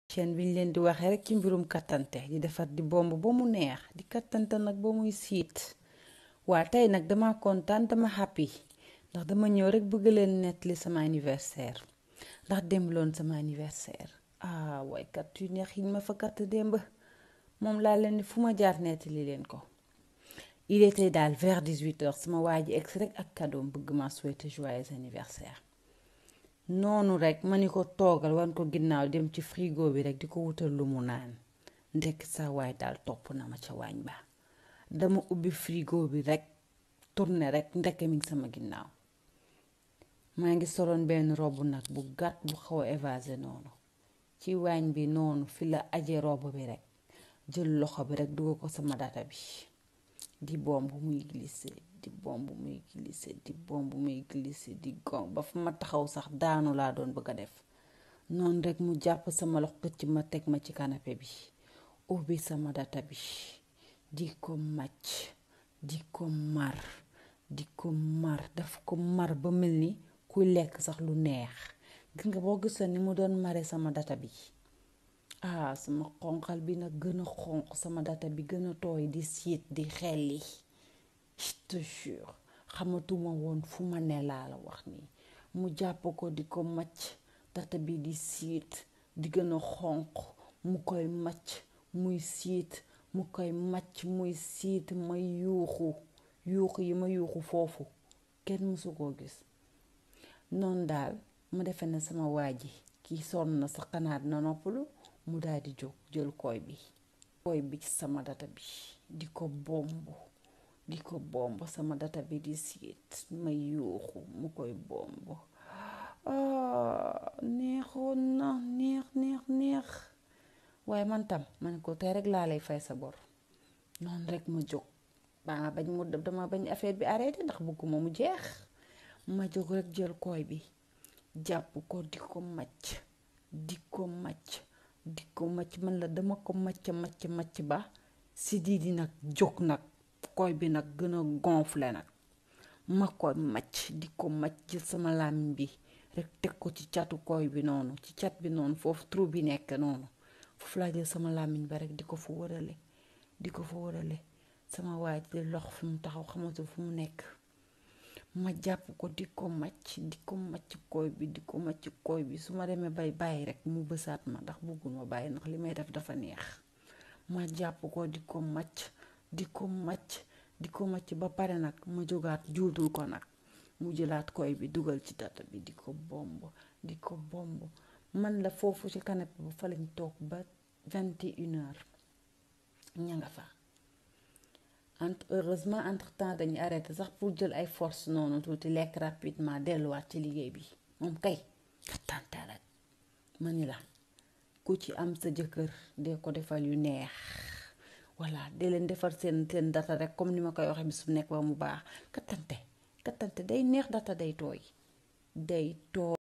chaîne bi ñu leen di waxee rek ci mbirum kattante di defar di bomb ba mu neex di kattante nag ba muy siit waa tey nag dama kontaan dama happy ndax dama ñëw rek bëgg leen nettali sama anniversaire ndax démb loon sama anniversaire ah waay kat yu neex yi ma fa katt démb moom laa leen ni fu ma jaar nettali leen ko il était daal vers 18 heures sama waa ji egsi rek ak cadeau bëgg ma souhaiter joyeux anniversaire noonu rek ma ni ko toogal wan ko ginnaaw dem ci frigo bi rek di ko wutal lu mu naan ndekk sa waay daal topp na ma ca waañ ba dama ubbi frigo bi rek tourné rek ndekk mi ngi sama ginnaaw maa ngi soloon benn robe nag bu gàtt bu xaw a évasé noonu ci waañ bi noonu fi la aje robe bi rek jël loxo bi rek dugal ko sama data bi di bomb muy glissé di bomb muy glissé di bomb muy glissé di gom ba fu ma taxaw sax daanu laa doon bëgg a def noonu rek mu jàpp sama loxo xëcc ma teg ma ci canapé bi ubbi sama data bi di ko màcc di ko mar di ko mar daf ko mar ba mel ni kuy lekk sax lu neex gis nga boo gisoon ni mu doon mare sama data bi ah sama xonqal bi nag gën a xonq sama data bi gën a tooy di siit di xelli je te jure xamatuma woon fu ma ne laa la wax nii mu jàpp ko di ko macc data bi di siit di gën a xonq mu koy macc muy siit mu koy macc muy siit ma yuuxu yuuxu yi ma yuuxu foofu kenn mësu koo gis noonu daal ma defe ne sama waa ji kii sonn na sa xanaat na noppalu mu daal di jóg jël koy bi koy bi ci sama data bi di ko bomb di ko bomb sama data bi di siit ma yuuxu mu koy bomb neexoon na neex neex neex waaye man tam ma ne ko tey rek laa lay fay sa bor noonu rek ma jóg dama bañ mu dama bañ affaire bi arrêté ndax bëgguma mu jeex ma jóg rek jël koy bi jàpp ko di ko macc di ko macc di ko macc man la dama ko macc macc macc ba si di di nag jóg nag koy bi nag gën a gonflé nag ma koy macc di ko macc jël sama làmmiñ bi rek teg ko ci catu koy bi noonu ci cat bi noonu foofu trou bi nekk noonu foofu laa jël sama làmmiñ ba rek di ko fa wërale di ko fa wërale sama waaj di lox fi mu taxaw xamatu fu mu nekk ma jàpp ko di ko macc di ko macc koy bi di ko macc koy bi su ma demee bay bàyyi rek mu bësaat ma ndax bëggul ma bàyyi ndax li may def dafa neex ma jàpp ko di ko macc di ko macc di ko macc ba pare nag ma jógaat juutul ko nag mu jëlaat koy bi dugal ci data bi di ko bomb di ko bomb man la foofu ci canapé bu fa lañ toog ba vingt et une heures ña nga fa entre heureusement entre temps dañuy arrêté sax pour jël ay force noonu tuuti lekk rapidement delluwaat ci liggéey bi moom kay kattante rek ma ni la ku ci am sa jëkkër dee ko defal yu neex voilà dee leen defar seen seen data rek comme ni ma koy waxee bis bu nekk ba mu baax kattante kattante day neex data day tooy day tooy